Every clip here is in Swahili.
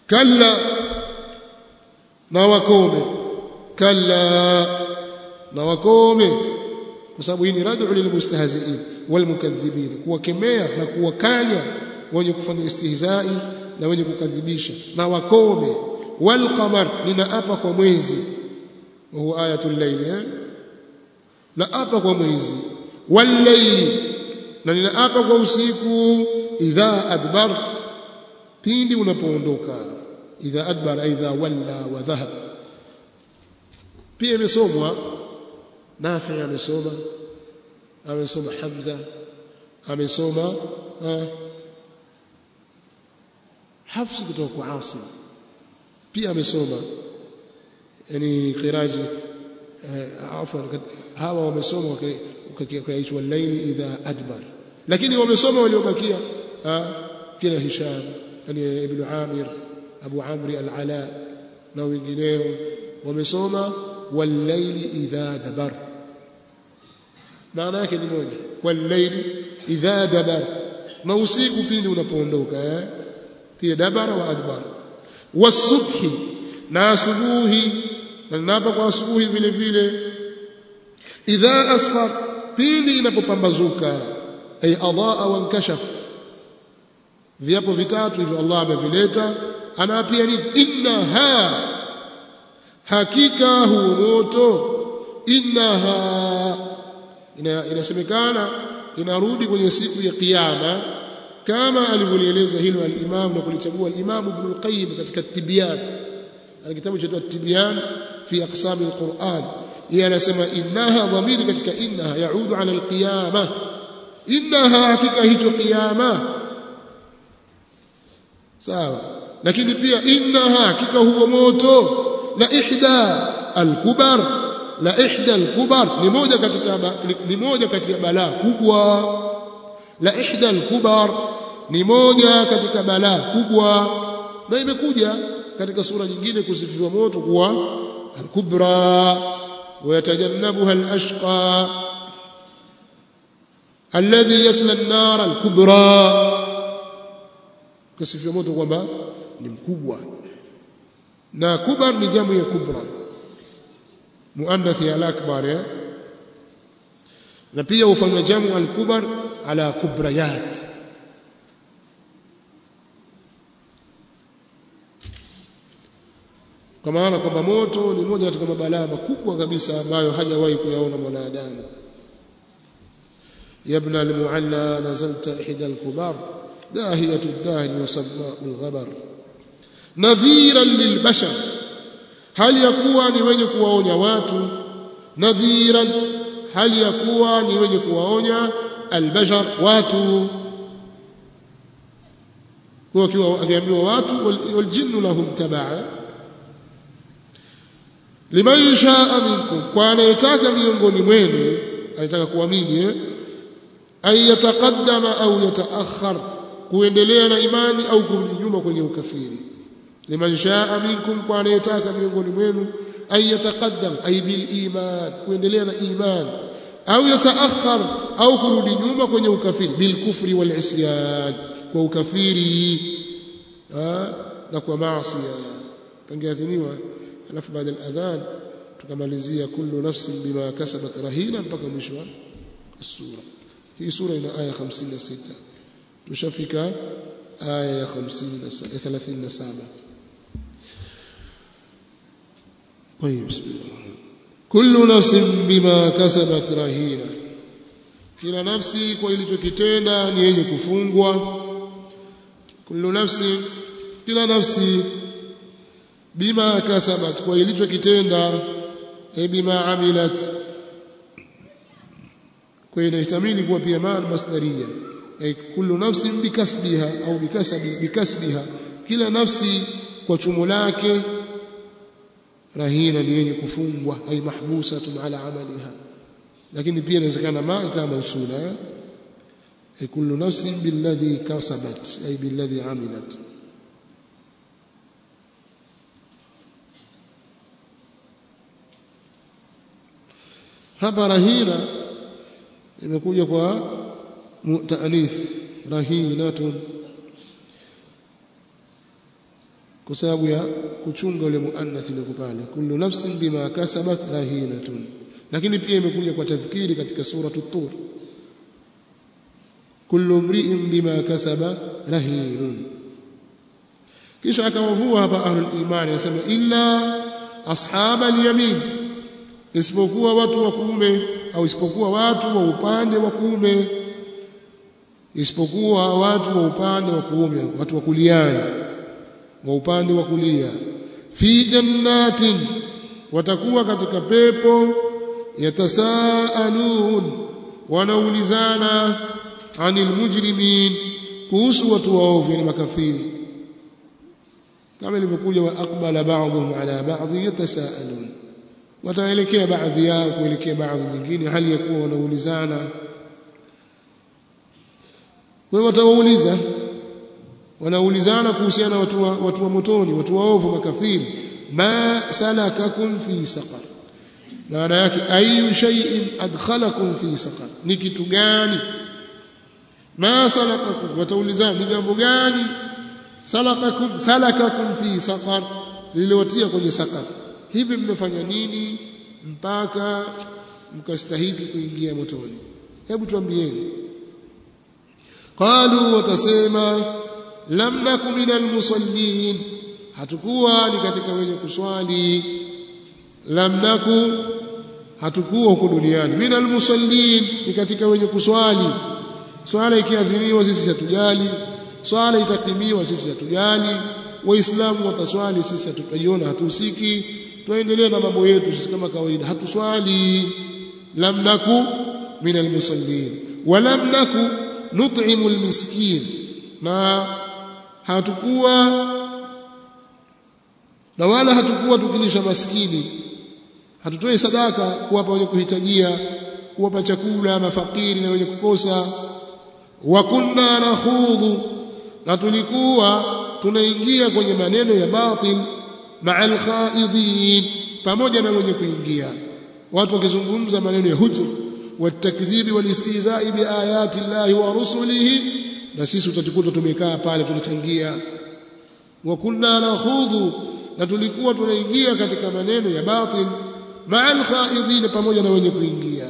kalla na wakome kalla na wakome kwa sababu hii ni rad'u lilmustahzi'in walmukaththibin kuwakemea na kuwakanya wenye kufanya istihzai na wenye kukadhibisha na wakome walqamar ninaapa kwa mwezi huwa ayatul layl eh na apa kwa mwezi wallayli na ninaapa kwa usiku idha adbar pindi unapoondoka idha adbar idha walla wa dhahab pia imesomwa Nafi amesoma amesoma Hamza amesoma Hafs kutoka kwa Asim pia amesoma yani qiraji afwan hawa wamesoma ukakiaishwa laili idha adbar lakini wamesoma waliobakia kila Hisham yani ibn Amir Abu Amri al-Ala na wengineo wamesoma wal-laili idha dabar maana yake ni moja wal-laili idha dabar na usiku pindi unapoondoka eh pia dabara wa adbar wasubhi na asubuhi na ninapo kwa asubuhi vile vile idha asfar pindi inapopambazuka ay adaa wa nkashaf viapo vitatu hivyo Allah amevileta anaapia nini innaha hakika huo moto innaha ina, inasemekana inarudi kwenye siku ya kiyama kama alivyolieleza hilo al-Imam na kulichagua al-Imam Ibn al-Qayyim katika Tibyan ana kitabu cha Tibyan fi aqsam al-Qur'an yeye anasema innaha dhamiri katika innaha yaudu ala al-qiyama innaha hakika hicho kiyama sawa lakini pia innaha hakika huo moto la ihda al-kubar la ihda al-kubar ni moja katika ni moja kati ya balaa kubwa la ihda al-kubar ni moja katika balaa kubwa na imekuja katika sura nyingine kusifiwa moto kuwa al-kubra ويتجنبها الأشقى الذي يصلى النار الكبرى كسفيا moto kwamba ni mkubwa na kubar ni jamu ya kubra muannath ya al-akbar eh na pia hufanywa jamu al-kubar ala kubrayat kwa maana kwamba moto ni moja katika mabalaa makubwa kabisa ambayo hajawahi kuyaona mwanadamu ya ibn al-mu'alla nazalta ihda al-kubar dahiyatu ad-dahr wa samma'u al-ghabar nadhiran lilbashar hali ya kuwa ni wenye kuwaonya watu nadhiran hali ya kuwa ni wenye kuwaonya albashar watu kwa kiwa akiambiwa watu waljinnu lahum tabaa liman shaa minkum kwa anayetaka miongoni mwenu anataka kuamini eh ay yataqaddama au yataakhar kuendelea na imani au kurudi nyuma kwenye ukafiri liman shaa minkum kwa anayetaka miongoni mwenu ay yataqaddam ay bil iman kuendelea na iman au yataakhar au kurudi nyuma kwenye ukafiri bil kufri wal isyan kwa ukafiri na kwa maasi pangeadhiniwa alafu baada ya adhan tukamalizia kullu nafsin bima kasabat rahina mpaka mwisho wa sura hii sura ina aya 56 tushafika aya ya 50 37 طيب بسم الله كل نفس بما كسبت رهينه kila nafsi kwa ilichokitenda ni yenye kufungwa kullu nafsi kila nafsi bima kasabat kwa ilichokitenda e bima amilat kwa inahtamili kuwa pia maana masdaria e kullu nafsin bikasbiha au bikasabi bikasbiha kila nafsi kwa chumo lake rahina ni yenye kufungwa ay mahbusatun ala amaliha lakini pia inawezekana ma kama mausula ay kullu nafsin billadhi kasabat ay billadhi amilat hapa rahina imekuja kwa mutanith rahinatun kwa sababu ya kuchunga ule muannath ile pale kullu nafsin bima kasabat rahinatun lakini pia imekuja kwa tadhkiri katika suratu tur kullu mri'in bima kasaba rahinun kisha akawavua hapa ahlul imani anasema illa ashaba al-yamin isipokuwa watu wa kuume au isipokuwa watu wa upande wa kuume isipokuwa watu wa upande wa kuume watu wa kuliani wa upande wa kulia fi jannatin watakuwa katika pepo yatasaalun wanaulizana anil mujrimin kuhusu watu waovu ni makafiri kama ilivyokuja wa aqbala ba'dhum ala ba'd yatasaalun wataelekea baadhi yao kuelekea baadhi nyingine hali ya kuwa wanaulizana kwa hiyo watawauliza wanaulizana kuhusiana watu wa, watu wa motoni watu waovu makafiri ma salakakum fi saqar maana yake ayu shay'in adkhalakum fi saqar ni kitu gani ma salakakum wataulizana ni jambo gani salakakum salakakum fi saqar lililowatia kwenye saqar hivi mmefanya nini mpaka mkastahiki kuingia motoni hebu tuambieni qalu watasema lam naku minal musallin hatukuwa ni katika wenye kuswali lam naku hatukuwa huko duniani minal musallin ni katika wenye kuswali swala ikiadhiniwa sisi hatujali swala itakimiwa sisi hatujali waislamu wataswali sisi hatutajiona hatuhusiki tuendelee na mambo yetu sisi kama kawaida hatuswali lam naku minal musallin wa lam naku nut'imu almiskin na hatukuwa na wala hatukuwa tukilisha maskini hatutoi sadaka kuwapa wenye kuhitajia kuwapa chakula mafakiri na wenye kukosa wa kunna nakhudhu na tulikuwa tunaingia kwenye maneno ya batil ma'al khaidin pamoja na wenye kuingia watu wakizungumza maneno ya hujur watakdhibi walistihza'i biayati llahi wa rusulihi na sisi utatukuta tumekaa pale tunachangia wa kunna nakhudhu na tulikuwa tunaingia katika maneno ya batil ma'al khaidin pamoja na wenye kuingia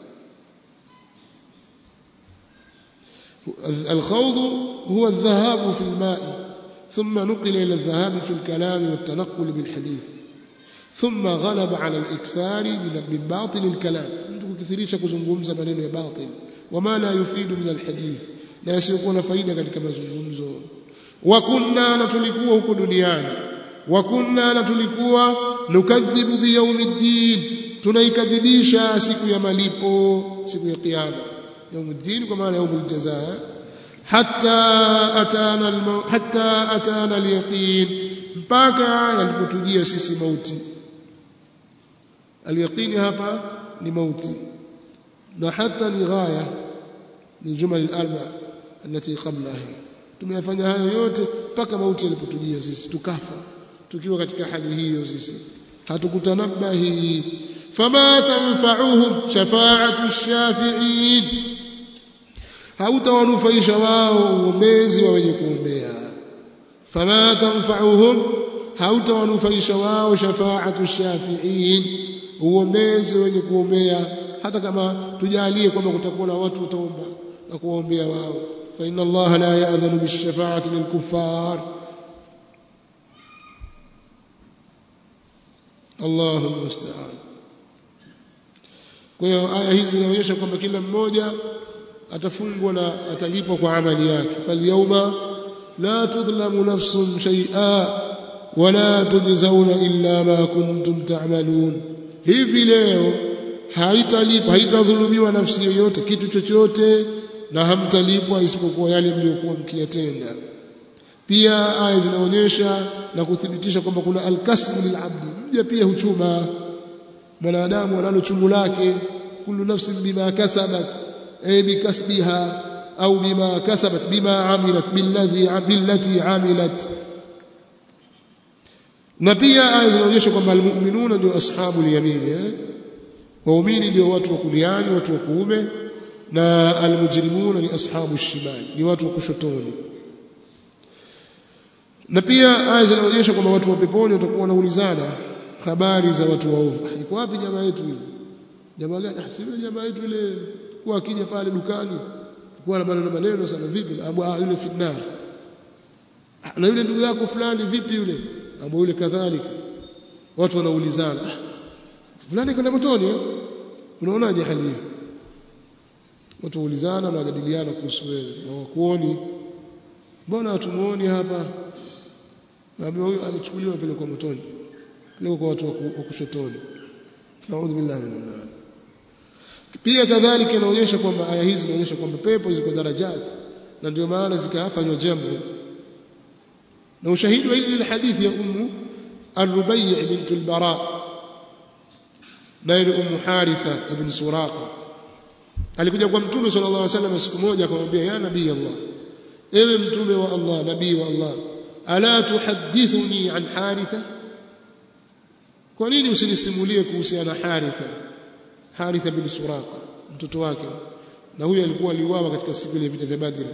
الخوض هو الذهاب في الماء ثم نقل إلى الذهاب في الكلام والتنقل بالحديث ثم غلب على الإكثار من باطل الكلام كثيريش kuzungumza maneno ya batil wama la yufidu min alhadith na yasiyokuwa na faida katika mazungumzo wa kunna na tulikuwa huko duniani wa kunna na tulikuwa nukadhibu biyaumiddin tunaikadhibisha siku ya malipo siku ya kiyama yaumiddin kwa maana yaumul jazaa hatta atana almaut hatta atana alyaqin mpaka yalipotujia sisi mauti alyaqini hapa ni mauti na hata ni ghaya ni jumal al-arba التي qablaha tumeyafanya hayo yote mpaka mauti yalipotujia sisi tukafa tukiwa katika hali hiyo sisi hatukutanabahi fama tanfa'uhum shafa'atu ash-shafi'in hautawanufaisha wao uombezi wa wenye kuombea fama tanfa'uhum hautawanufaisha wao shafa'atu ash-shafi'in uombezi wenye kuombea hata kama tujalie kwamba kutakuwa na watu wataomba na kuwaombea wao fa inna Allah la ya'dhanu bish-shafa'ati lil-kuffar Allahu musta'an kwa hiyo aya hizi zinaonyesha kwamba kila mmoja atafungwa na atalipwa kwa amali yake falyawma la tudlamu nafsun shay'a wala tujzauna illa ma kuntum ta'malun hivi leo haitalipwa haitadhulumiwa nafsi yoyote kitu chochote na hamtalipwa isipokuwa yale mliokuwa mkiyatenda pia aya zinaonyesha na kuthibitisha kwamba kuna alkasbu lilabdi mja pia huchuma mwanadamu analo chungu lake kullu nafsin bima kasabat ay bikasbiha au bima kasabat bima amilat billadhi billati amilat na pia aya zinaonyesha kwamba almu'minuna ndio ashabu al-yamin eh waumini ndio watu wa kuliani watu wa kuume na almujrimuna ni ashabu shimali ni watu wa kushotoni na pia aya zinaonyesha kwamba watu wa peponi watakuwa wanaulizana habari za watu waovu iko wapi jamaa yetu yule jamaa gani ah sio jamaa yetu yule kwa akija pale dukani kwa na maneno maneno sana vipi abu ah yule finnar na yule ndugu yako fulani vipi yule abu yule kadhalika watu wanaulizana fulani kwenda motoni eh? unaonaje hali hiyo watu waulizana na wajadiliana kuhusu wewe hawakuoni mbona hatumuoni hapa naambiwa huyo amechukuliwa pale kwa motoni pale kwa watu wa kushotoni naudhu billahi minan nar pia kadhalika inaonyesha kwamba aya hizi zinaonyesha kwamba pepo ziko darajati na ndio maana zikafanywa jambo na ushahidi wa ile hadithi ya ummu الربيع بنت البراء نائل ام حارثه ابن سراقه alikuja kwa mtume sallallahu alaihi wasallam siku moja akamwambia ya nabii Allah ewe mtume wa Allah nabii wa Allah ala tuhaddithuni an haritha kwa nini usinisimulie kuhusiana na haritha haritha bin suraqa mtoto wake na huyo alikuwa aliuawa katika siku ile vita vya badri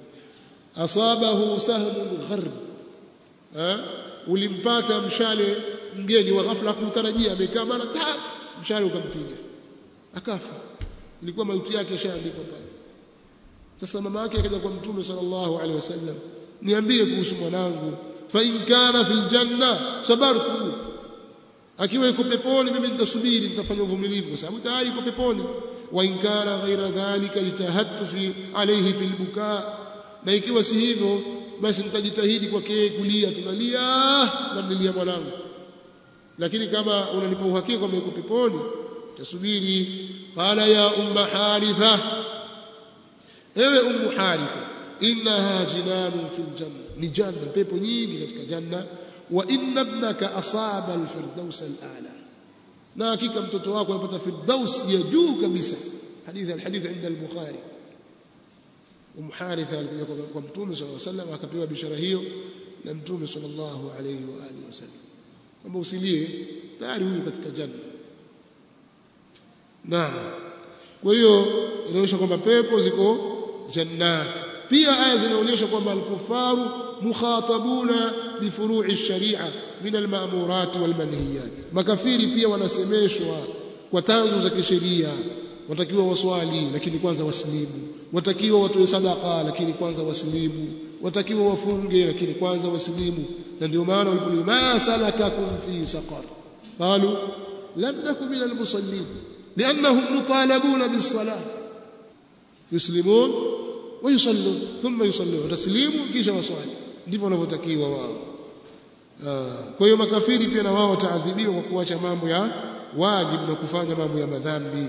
asabahu sahmun gharb eh ulimpata mshale mgeni wa ghafla kumtarajia amekaa mara ta mshale ukampiga akafa ilikuwa mauti yake ishaandikwa pale sasa mama yake akaja kwa mtume sallallahu alaihi wasallam niambie kuhusu mwanangu fa in kana fil janna sabartu akiwa yuko peponi mimi nitasubiri nitafanya uvumilivu kwa sababu tayari yuko peponi wa in kana ghaira dhalika jitahadtu fi alayhi fil bukaa na ikiwa si hivyo basi nitajitahidi kwake kulia tunalia namlilia mwanangu lakini kama unanipa uhakika kwamba yuko peponi tasubiri qala ya umma haritha ewe ummu haritha innaha jinanun fil janna ni janna pepo nyingi katika janna wa inna ibnaka asaba alfirdaus alala na hakika mtoto wako amepata firdaus ya juu kabisa hadithi alhadith inda al-bukhari Umm Haritha alikuja kwa Mtume صلى الله عليه وسلم akapewa bishara hiyo na Mtume sallallahu alayhi wa alihi wasallam kwamba usilie tayari huyu katika janna naam kwa hiyo inaonyesha kwamba pepo ziko jannat pia aya zinaonyesha kwamba al-kufaru mukhatabuna bi furu'i sharia min al-ma'murat wal manhiyat makafiri pia wanasemeshwa kwa tanzu za kisheria watakiwa waswali lakini kwanza wasilimu watakiwa watoe sadaqa lakini kwanza wasilimu watakiwa wafunge lakini kwanza wasilimu na ndio maana walipolima ma salakakum fi saqar qalu lam nakum min al-musallin لانهم مطالبون بالصلاه يسلمون ويصلون ثم يصلون تسليموا kisha waswali ndivyo wanavyotakiwa wao kwa hiyo makafiri pia na wao wataadhibiwa kwa kuacha mambo ya wajibu na kufanya mambo ya madhambi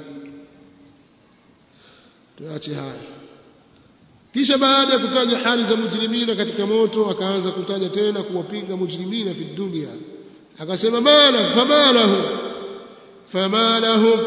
tuache haya kisha baada ya kutaja hali za mujrimina katika moto akaanza kutaja tena kuwapinga mujrimina fi dunia akasema mala famalahu famalahum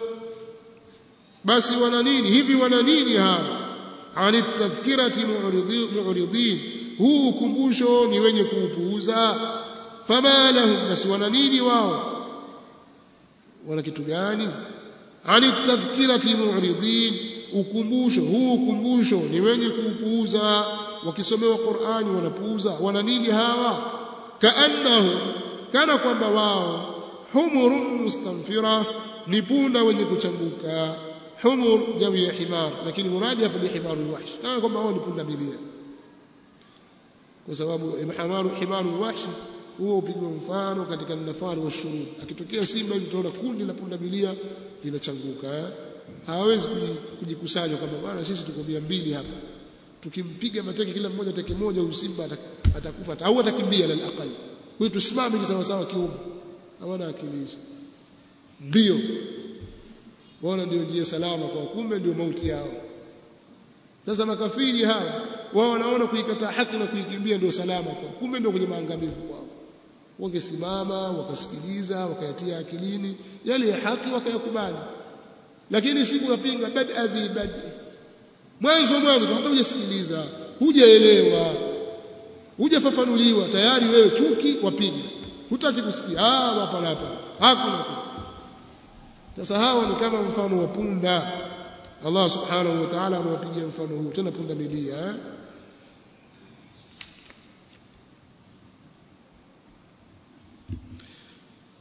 basi wana nini hivi wana nini hawa ani tadhkirati mu'ridin huu ukumbusho ni wenye kuupuuza famalahum basi wana nini wao wana kitu gani ani tadhkirati mu'ridin ukumbusho huu ukumbusho ni wenye kuupuuza wakisomewa Qur'ani wanapuuza wana nini hawa kaannahu kana kwamba wao humurun mustanfira ni punda wenye kuchanguka humur jawi ya himar lakini muradi hapa ni himarul wahsh kana kwamba wao ni punda milia kwa sababu himaru himarul wahsh huo upigwa mfano katika nafari wa shurud akitokea simba utaona kundi la punda milia linachanguka eh? hawawezi kujikusanya kwamba bwana sisi tuko mia mbili hapa tukimpiga mateke kila mmoja teke moja huyu simba atakufa au atakimbia lal aqal kwa hiyo tusimame ni sawa sawa kiume hawana akili ndio waona ndio njia salama kwa kumbe ndio mauti yao sasa makafiri hawa wao wanaona kuikataa haki na kuikimbia ndio salama kwa kumbe ndio kwenye maangamivu kwao wangesimama wakasikiliza wakayatia akilini yale ya haki wakayakubali lakini siku unapinga bad adhi bad mwanzo mwanzo hata hujasikiliza hujaelewa hujafafanuliwa tayari wewe chuki wapinga hutaki kusikia ah hapa hapa hakuna sasa hawa ni kama mfano wa punda Allah subhanahu wa ta'ala amewapigia mfano huu tena punda milia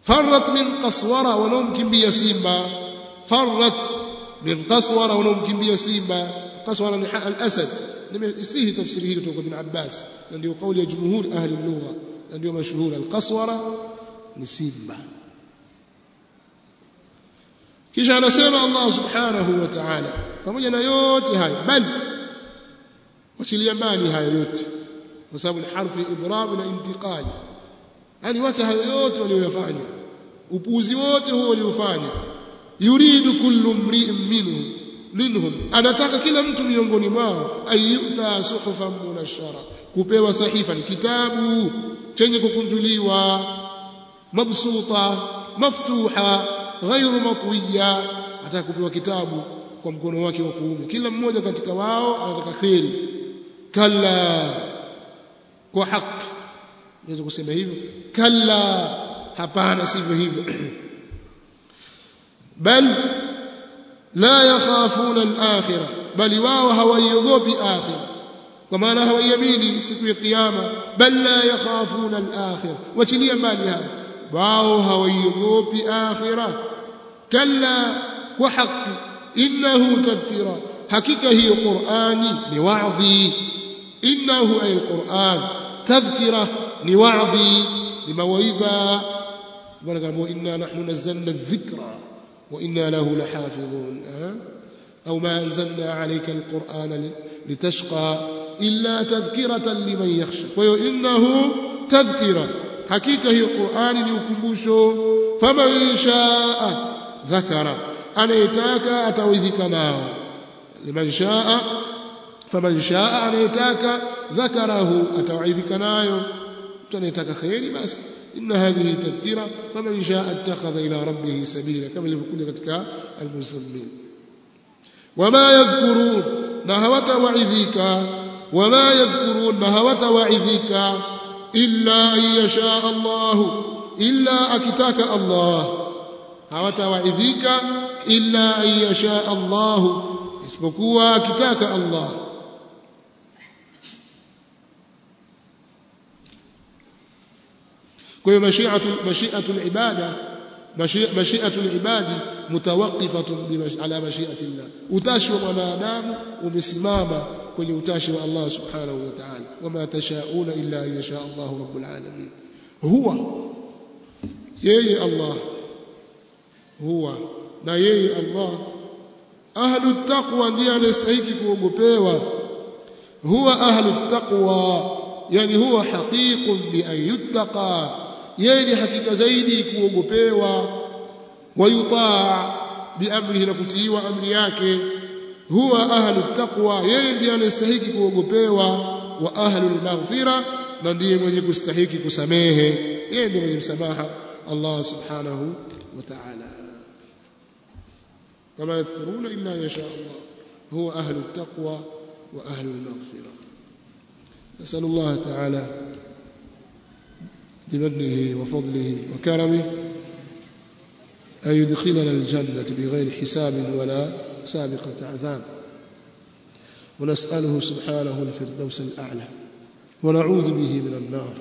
farrat min qaswara wanaomkimbia simba farrat min qaswara wanaomkimbia simba qaswara ni al-asad nimesihi tafsiri hii kutoka ibn Abbas na ndio kauli ya jumhur ahli lugha na ndio mashuhuri al-qaswara ni simba kisha anasema Allah subhanahu wa ta'ala pamoja na yote haya bali wachilia mbali hayo yote kwa sababu ni harfu idhrab na intiqali yani wacha hayo yote waliyofanya upuuzi wote huo waliofanya yuridu kullu mri'in minhum minhum anataka kila mtu miongoni mwao ayuta suhufan munashara kupewa sahifa ni kitabu chenye kukunjuliwa mabsuta maftuha ghairu matwiya ataka kupewa kitabu kwa mkono wake wa kuume kila mmoja katika wao anataka kheri kalla kwa haki naweza kusema hivyo kalla hapana sivyo hivyo bal la yakhafuna al-akhirah bali wao hawaiogopi akhirah kwa maana hawaiamini siku ya kiyama bal la yakhafuna al-akhirah wachilia mbali hayo wao hawaiogopi akhirah kalla kwa haki innahu tadhkira hakika hiyo qur'ani ni wa'dhi innahu ay al-qur'an tadhkira ni wa'dhi ni mawaidha bwana kama inna nahnu nazzalna adh-dhikra wa inna lahu lahafidhun au ma anzalna alayka al-qur'ana litashqa illa tadhkiratan liman yakhsha kwa hiyo innahu tadhkira hakika hiyo qur'ani ni ukumbusho faman shaa dhakara anayetaka atawidhika nao liman shaa faman shaa anayetaka dhakarahu atawaidhika nayo mtu anayetaka khairi basi inna hadhihi tadhkira faman shaa attakhadha ila rabbih sabila kama ilivyokuja katika al-muslimin wama yadhkurun na hawatawaidhika wama yadhkurun na hawatawaidhika illa an yasha Allah illa akitaka Allah hawatawaidhika illa an yasha Allah isipokuwa akitaka Allah kwa hiyo mashiatu mashiatu ibada mashiatu ibadi mutawaqqifatun ala mashiati Allah utashi wa mwanadamu umesimama kwenye utashi wa Allah subhanahu wa ta'ala wama tashauna illa an yasha Allah rabbul alamin huwa yeye Allah huwa na yeye Allah ahlu taqwa ndiye anastahili kuogopewa huwa ahlu taqwa yani huwa haqiqun bi an yuttaqa yeye ni hakika zaidi kuogopewa wayutaa biamrihi na kutiiwa amri yake huwa ahlu taqwa yeye ndiye anastahili kuogopewa wa ahlu almaghfira na ndiye mwenye kustahiki kusamehe yeye ndiye mwenye msamaha Allah subhanahu wa ta'ala kama yadhkuruna illa yasha Allah huwa ahlu taqwa wa ahlu almaghfira نسأل الله تعالى بمنه وفضله وكرمه أن يدخلنا الجنة بغير حساب ولا سابقة عذاب ونسأله سبحانه الفردوس الأعلى ونعوذ به من النار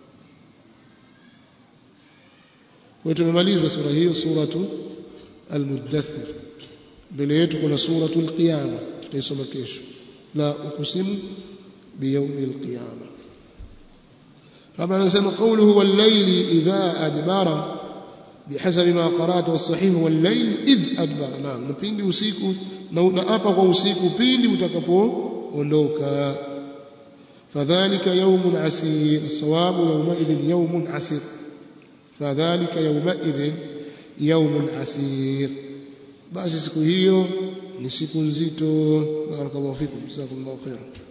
وتممaliza sura hiyo suratu al-mudaththir mbele yetu kuna suratu al-qiyama tutaisoma kesho la uqsimu بيوم القيامة كما نسمى قوله والليل إذا أدبر بحسب ما قرأت والصحيح والليل إذ أدبر نعم نبيندي usiku na unaapa kwa usiku pindi utakapoondoka fadhalika yawmun asir sawabu yawmaidhin yawmun asir fadhalika yawmaidhin yawmun asir basi siku hiyo ni siku nzito barakallahu fikum jazakumullahu khairan